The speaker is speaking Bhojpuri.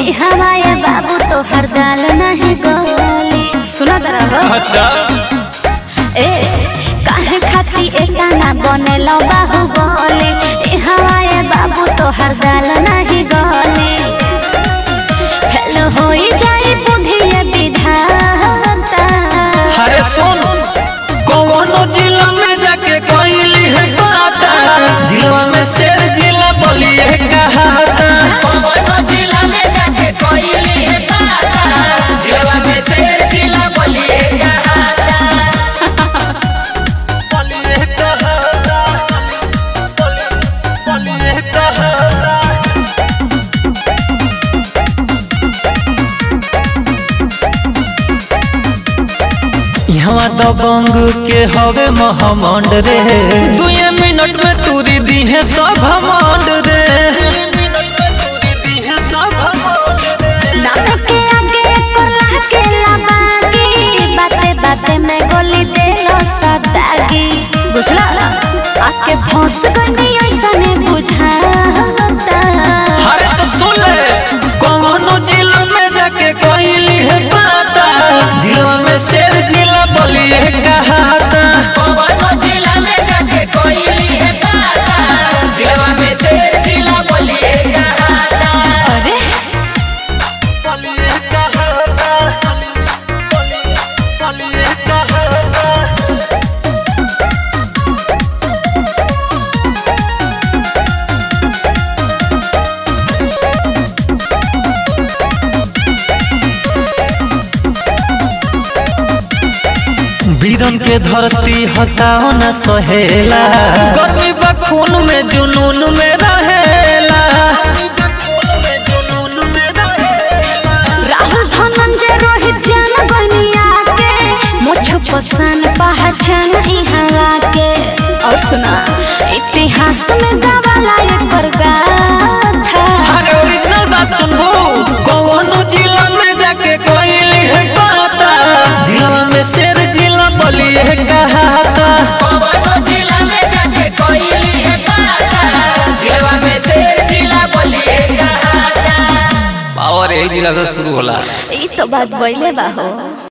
ए हवाए बाबू तो हर दाल नहीं गोली सुना दरा हो अच्छा ए काहे खाती एता ना बनेलो बाहु बोली ए हवाए बाबू तो हर दाल नहीं गोली फेल होई जाई बुधिए विधाता अरे सुन कौनो जिला में जाके कोइली है बाता जिला में शेर जिला बोलिए कहाता कौनो जिला में जाके कोइली है बाता जिला में शेर जिला बोलिए कहाता बोलिए कहाता बोलिए कहाता यहाँ दबंग के हवे महमंड रे दुए मिनट में तूरी दी है सब घमंड रे नाम के आगे कोला के लबागी बाते बाते में गोली देलो सदागी बुझला आके फंस गई ऐसा ने बुझाता अरे तो सुन ले कौनो जिला में जाके कोइली है पाता जिला में शेर जिला बोलिए कहाता कौनो जिला में जाके कोइली है बाता जिला में शेर जिला बोलिए कहाता अरे बोलिए कहाता बोलिए कहाता वीरन के धरती हटाओ न सहेला गर्मी बखून में जुनून में रहेला राहुल धनंजय रोहित जान गनिया के मुझ पसंद पहचान इहवा के और सुना इतिहास में गवाला एक बरगाथा अरे ओरिजिनल बात सुनबो कौनो जिला में जाके कोइली है पाता जिला में शेर जिला बोलिए कहाता कौनो जिला में जाके कोइली है बाता जिला में शेर जिला बोलिए कहाता पावर यही जिला से शुरू होला ई तो बात बोले बा हो